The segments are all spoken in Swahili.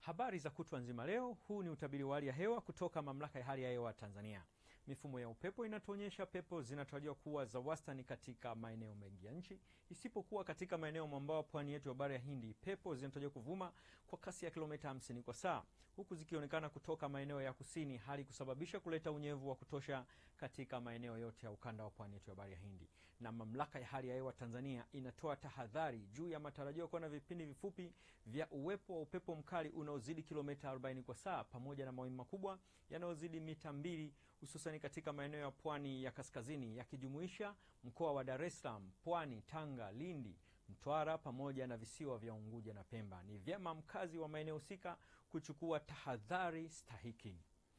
Habari za kutwa nzima leo. Huu ni utabiri wa hali ya hewa kutoka Mamlaka ya Hali ya Hewa Tanzania. Mifumo ya upepo inatuonyesha pepo zinatarajiwa kuwa za wastani katika maeneo mengi ya nchi, isipokuwa katika maeneo mwambao pwani yetu ya bahari ya Hindi, pepo zinatarajiwa kuvuma kwa kasi ya kilomita 50 kwa saa, huku zikionekana kutoka maeneo ya kusini, hali kusababisha kuleta unyevu wa kutosha katika maeneo yote ya ukanda wa pwani yetu ya bahari ya Hindi. Na Mamlaka ya Hali ya Hewa Tanzania inatoa tahadhari juu ya matarajio kuwa na vipindi vifupi vya uwepo wa upepo mkali unaozidi kilomita 40 kwa saa pamoja na mawimbi makubwa yanayozidi mita mbili hususani katika maeneo ya pwani ya kaskazini yakijumuisha mkoa wa Dar es Salaam, Pwani, Tanga, Lindi, Mtwara pamoja na visiwa vya Unguja na Pemba. Ni vyema mkazi wa maeneo husika kuchukua tahadhari stahiki.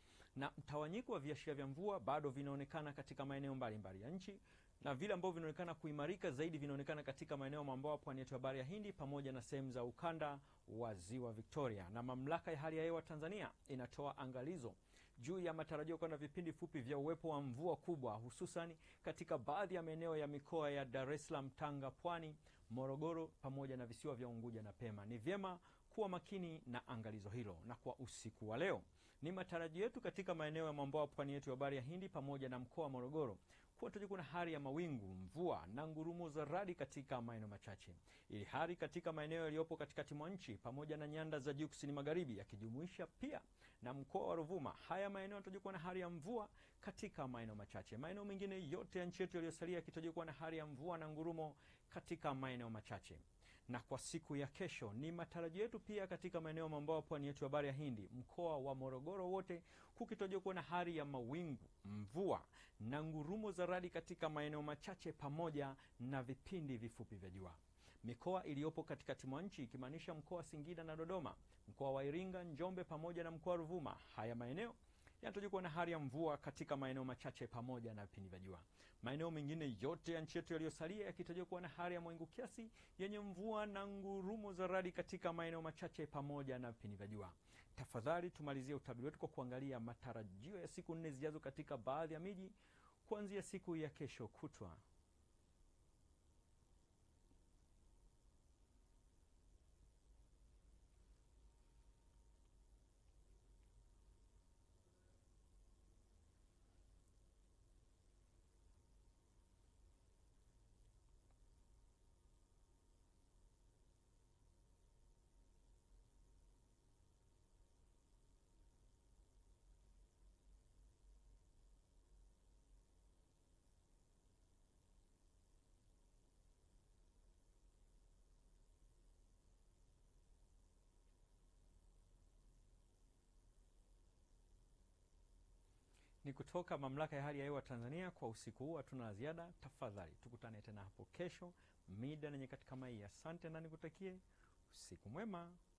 Na mtawanyiko wa viashiria vya mvua bado vinaonekana katika maeneo mbalimbali ya nchi na vile ambavyo vinaonekana kuimarika zaidi vinaonekana katika maeneo mwambao pwani yetu ya bahari ya Hindi pamoja na sehemu za ukanda wa ziwa Victoria. Na mamlaka ya hali ya hewa Tanzania inatoa angalizo juu ya matarajio kuwa na vipindi fupi vya uwepo wa mvua kubwa hususan katika baadhi ya maeneo ya mikoa ya Dar es Salaam, Tanga, Pwani, Morogoro pamoja na visiwa vya Unguja na Pemba. Ni vyema kuwa makini na angalizo hilo. Na kwa usiku wa leo, ni matarajio yetu katika maeneo ya mwambao pwani yetu ya bahari ya Hindi pamoja na mkoa wa Morogoro kuwa tutakuwa na hali ya mawingu, mvua na ngurumo za radi katika maeneo machache, ili hali katika maeneo yaliyopo katikati mwa nchi pamoja na nyanda za juu kusini magharibi, yakijumuisha pia na mkoa wa Ruvuma, haya maeneo yatakuwa na hali ya mvua katika maeneo machache. Maeneo mengine yote ya nchi yetu yaliyosalia yakitakuwa na hali ya mvua na ngurumo katika maeneo machache na kwa siku ya kesho ni matarajio yetu pia katika maeneo mwambao pwani yetu ya bahari ya Hindi, mkoa wa Morogoro wote kukitarajiwa kuwa na hali ya mawingu, mvua na ngurumo za radi katika maeneo machache pamoja na vipindi vifupi vya jua. Mikoa iliyopo katikati mwa nchi ikimaanisha mkoa wa Singida na Dodoma, mkoa wa Iringa, Njombe pamoja na mkoa wa Ruvuma, haya maeneo yanatarajiwa kuwa na hali ya mvua katika maeneo machache pamoja na vipindi vya jua. Maeneo mengine yote ya nchi yetu yaliyosalia yakitarajiwa kuwa na hali ya mawingu kiasi yenye mvua na ngurumo za radi katika maeneo machache pamoja na vipindi vya jua. Tafadhali tumalizie utabiri wetu kwa kuangalia matarajio ya siku nne zijazo katika baadhi ya miji kuanzia siku ya kesho kutwa. Ni kutoka Mamlaka ya Hali ya Hewa Tanzania. Kwa usiku huu hatuna la ziada. Tafadhali tukutane tena hapo kesho mida na nyakati kama hii. Asante na nikutakie usiku mwema.